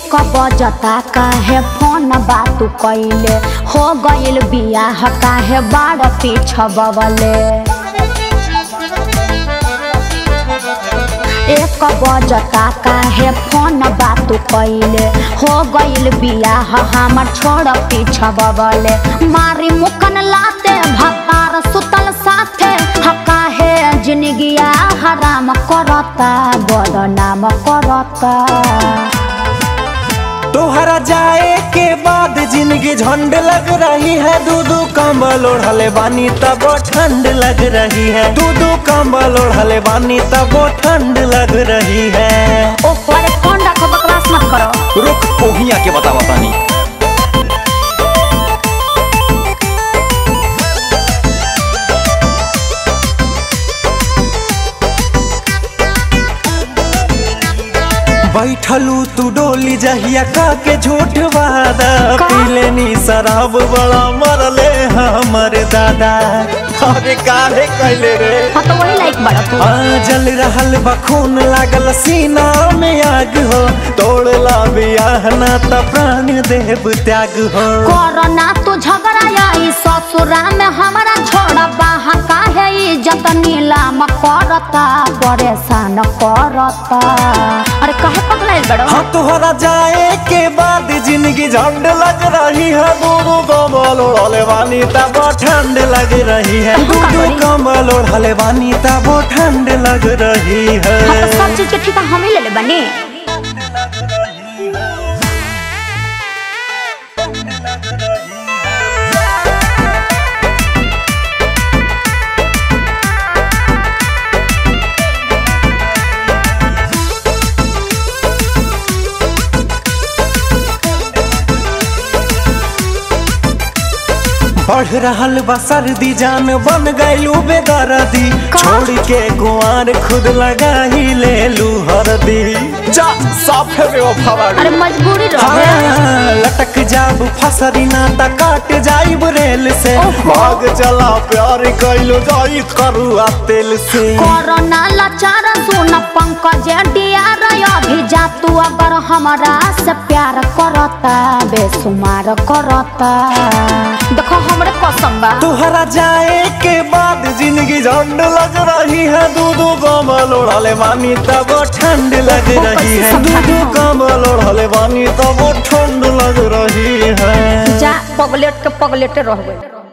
एक बजता काहे फोन बात कैले हो गइल बियाह काहे बाड़ पीछ बवले एक बजता काहे फोन बात कैले हो गइल बियाह हमर छोड़ पीछ बवले मारी मुकन लाते भतार सुतल साथे हका है जिंदगिया हराम करता बदनाम करता तोहरा जाए के बाद जिंदगी झंड लग रही है दूधू कंबल ओढ़ले बानी तब ठंड लग रही है दूधू कंबल ओढ़ले बानी तब ठंड लग रही है ओ अरे फोन रखो बकवास मत करो रुक ओहिया के बता बतानी बैठलू तू डोली जहिया का के झूठ वादा का? पीले नी शराब बड़ा मरले हमर दादा अरे काहे कैले रे हाँ तो वही लाइक बड़ा तू आ जल रहल बा खून लागल सीना में आग हो तोड़ला बियाह ना त प्राण देव त्याग हो कोरोना तू झगड़ा आई ससुरा में हमारा छोड़ बाहा काहे इज्जत नीलाम करता परेशान करता अरे काहे पगलाइल बड़ो हाँ तोहरा जाए के बाद जिंदगी झंड लग रही है दूधू कमल ओढ़ले बानी तब ठंड लग रही है तुमको का दूधू करी? कमल ओढ़ले बानी तब ठंड लग रही है हाँ तो सब चीज के ठिका हम ही ले ले बनी बढ़ रहल बा सर्दी जान बन गईलू बेदर्दी छोड़ के कुआर खुद लगा ही ले लू हरदी जा साफ है बेवफा अरे मजबूरी रहे हाँ, लटक जाब फसरी ना त काट जाइब रेल से ओहो। भाग चला प्यार कैलो जाई करुआ तेल से कोरोना लाचार सुन पंकज डियार अभी जा तू अगर हमरा से प्यार करता बेसुमार करता देखो हमरे कसम बा तुहरा जाए के बाद जिंदगी झंड लग रही है दूधू कमल ओढ़ले बानी तब ठंड लग ओहो, रही कैसे है समझा दूधू दूँ? कमल ओढ़ले बानी तब ठंड लग रही है जा पगलेट के पगलेटे रह गए